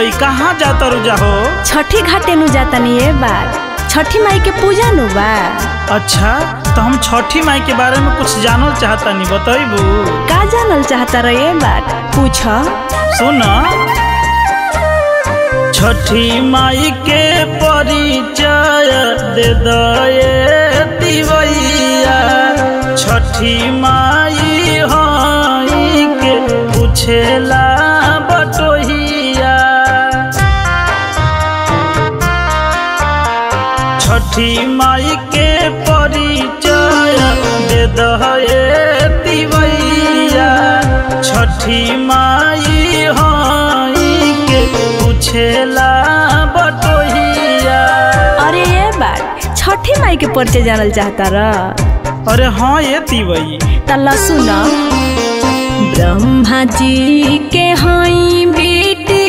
माई कहाँ जाता रुजा हो छठी घाटे नु जातनी ए बार छठी माई के पूजा नु बा अच्छा तो हम छठी माई के बारे में कुछ जानल चाहता नहीं बतैबू का जानल चाहता रहे ए बार पूछ सुन छठी माई के परिचय दे दए दिवैया छठी माई हई के पूछेला बटोहिया छठी माई के परिचय दे दए दिवैया छठी माई हई के पूछेला बटोहिया अरे ए बार छठी माई के परिचय जानल चाहता र अरे हाँ ये तिवई तल्ला सुन ब्रह्मा जी के हई बेटी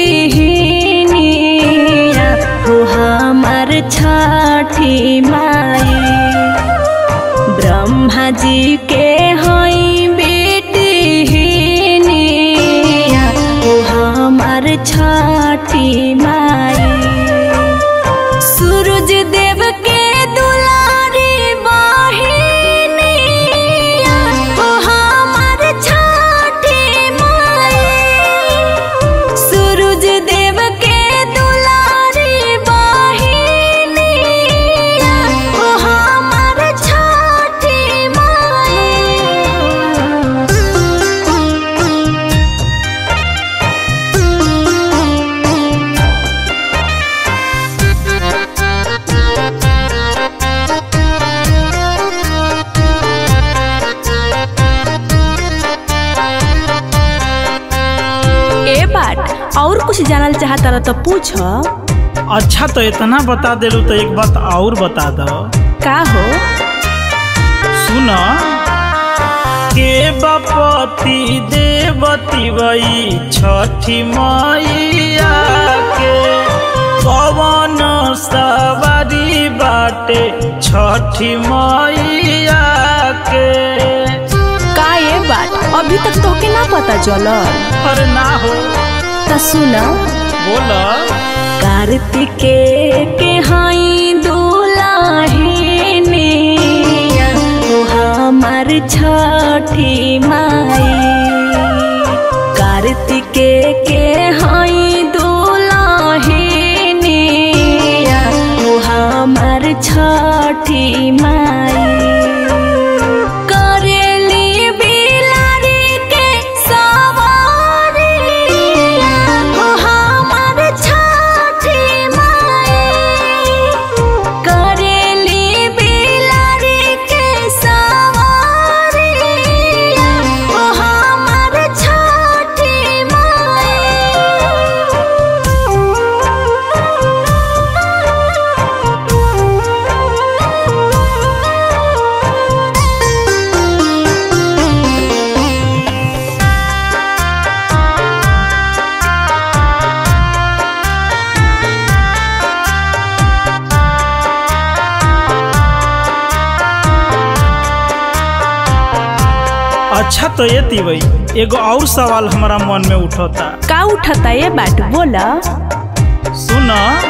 हिनिया हो हमार छठी माई ब्रह्मा जी के हई बेटी हिनिया हो हमार छठी माई सूरज देव के दुलारी बहिनिया हो हमार छठी माई सूरज देव के दुलारी बहिनिया हो हमार छठी माई ए बात और कुछ जानल चाहता रह तो पूछ अच्छा तो इतना बता देलू तो एक बात और बता दो का हो सुन के बपति देवती वही छठी मैया के पवन सवारी बाटे छठी मैया के का ये बात अभी तक तोके ना पता चलल अरे ना हो त सुन बोल कार्तिके के हई दुलाहिनी हो हमार छठी माई कार्तिके के हई दुलाहिनी हो हमार छठी माई करेली बिलारी के सवारिया हो हमार छठी माई करेली बिलारी के सवारिया हो हमार छठी अच्छा तो ये तिवई एगो और सवाल हमारा मन में उठता का उठता ये बात बोला सुन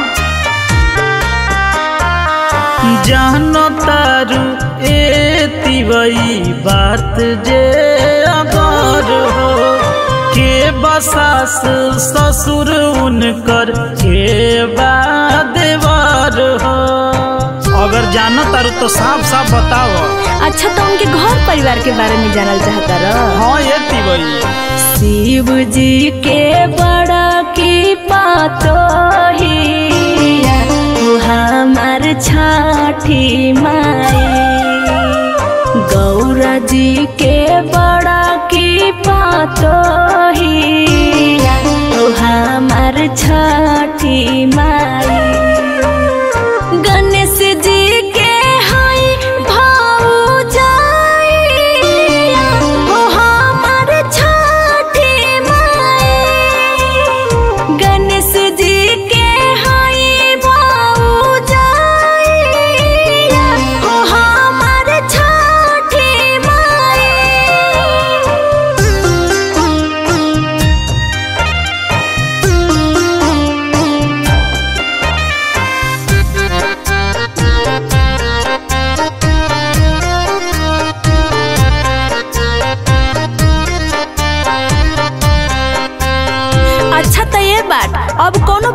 जानो तारू ए तिवई बात जे अगर हो के बसास ससुर उनकर के बादेवर हो अगर जानो तारू तो साफ साफ बताओ अच्छा तो उनके घर परिवार के बारे में जानल चाहता रह हाँ ये तिवई शिव जी के बड़ा की पातो हिया वो हमार छठी माई गौरा जी के बड़ा की पातो हिया वो हमार छठी माई गणेश जी के हई भौजाइया हो हमार छठी माई गणेश जी के हई भौजाइया हो हमार छठी माई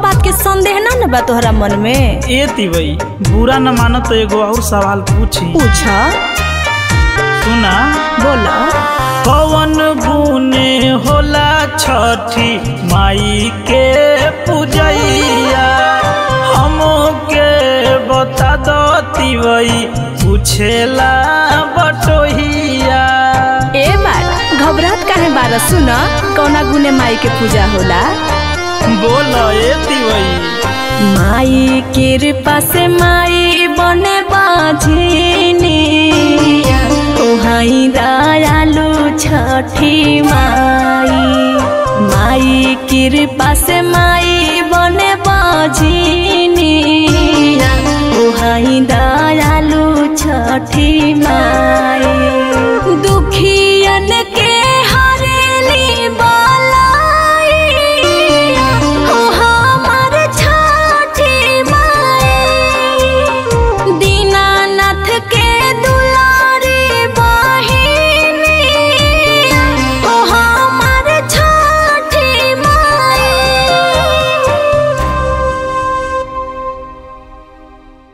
बात के संदेह ना न बा तोहरा मन में ए तिवई बुरा न मानो तो एगो और सवाल पूछी पूछ सुना बोला कवन गुने होला छठी माई के पूजैया हमके बता दो तिवई पूछेला बटोहिया ए बात घबरात काहे बार सुन कौना गुने माई के पूजा होला बोल ए तिवई माई कृपा से माई बने बाझिनी ओहाई दयालु छठी माई माई कृपा से माई बने बाझिनी ओहाई दयालु छठी माई